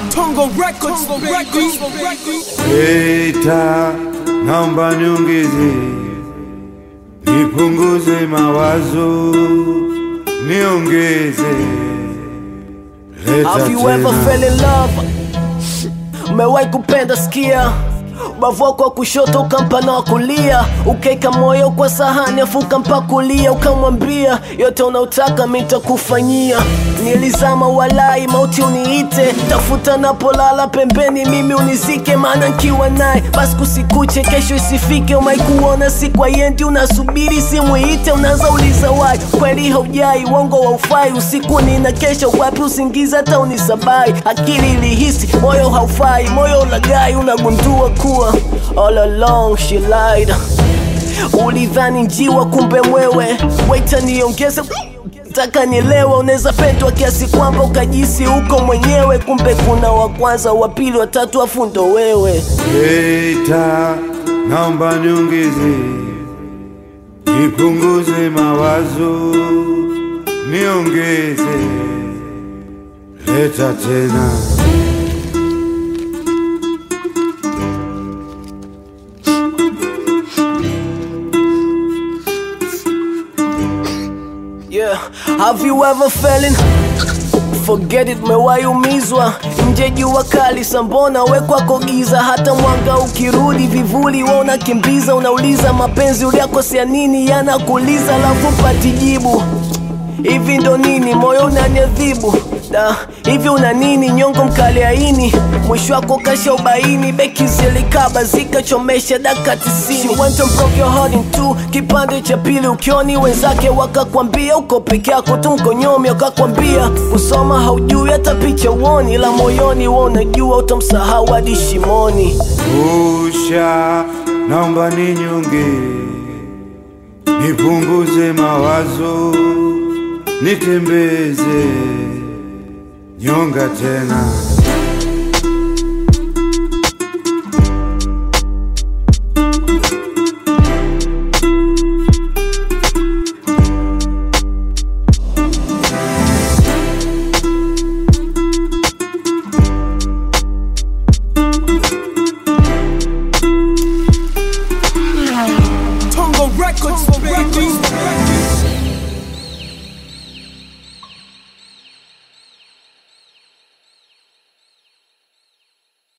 Tongo Records, baby. Eta, naomba niongeze, nipunguze mawazo, niongeze, leta Have you ever tena. fell in love? Umewahi kupenda sikia ubavu wako wa kushoto ukampa na wa kulia ukaeka moyo kwa sahani afu ukampa kulia ukamwambia yote unaotaka mi nitakufanyia nilizama walai mauti uniite tafuta napolala pembeni mimi unizike maana nkiwa naye basi kusikuche kesho isifike umaikuona siku ayendi unasubiri simu iite unaanza uliza wai kweli haujai uongo wa ufai usiku nina kesho wapi usingiza hata unisabai akili ilihisi moyo haufai moyo ulagai unagundua kuwa all along she lied ulidhani njiwa kumbe mwewe waita niongeze taka nielewa unaweza pendwa kiasi kwamba ukajisi huko mwenyewe kumbe kuna wa kwanza wa pili watatu afu ndo wewe Eta, naomba niongeze, nipunguze mawazo, niongeze, leta tena. Yeah, have you ever fallen? Forget it, mewahi umizwa nje jua kali sambona we kwako giza, hata mwanga ukirudi vivuli we unakimbiza, unauliza mapenzi uliakosea nini, yanakuuliza alafu pati jibu hivi ndo nini, moyo unaniadhibu da hivi una nini, nyongo mkali aini, mwisho wako kasha ubaini, beki zilikaba zikachomesha daka tisini. She went and broke your heart in two, kipande cha pili ukioni wenzake wakakwambia uko peke yako tu mkonyomi, wakakwambia usoma haujui hata picha uoni, la moyoni we unajua utamsahau hadi shimoni. Usha, naomba ninyonge, nipunguze mawazo, nitembeze nyonga tena. Tongo Records, baby.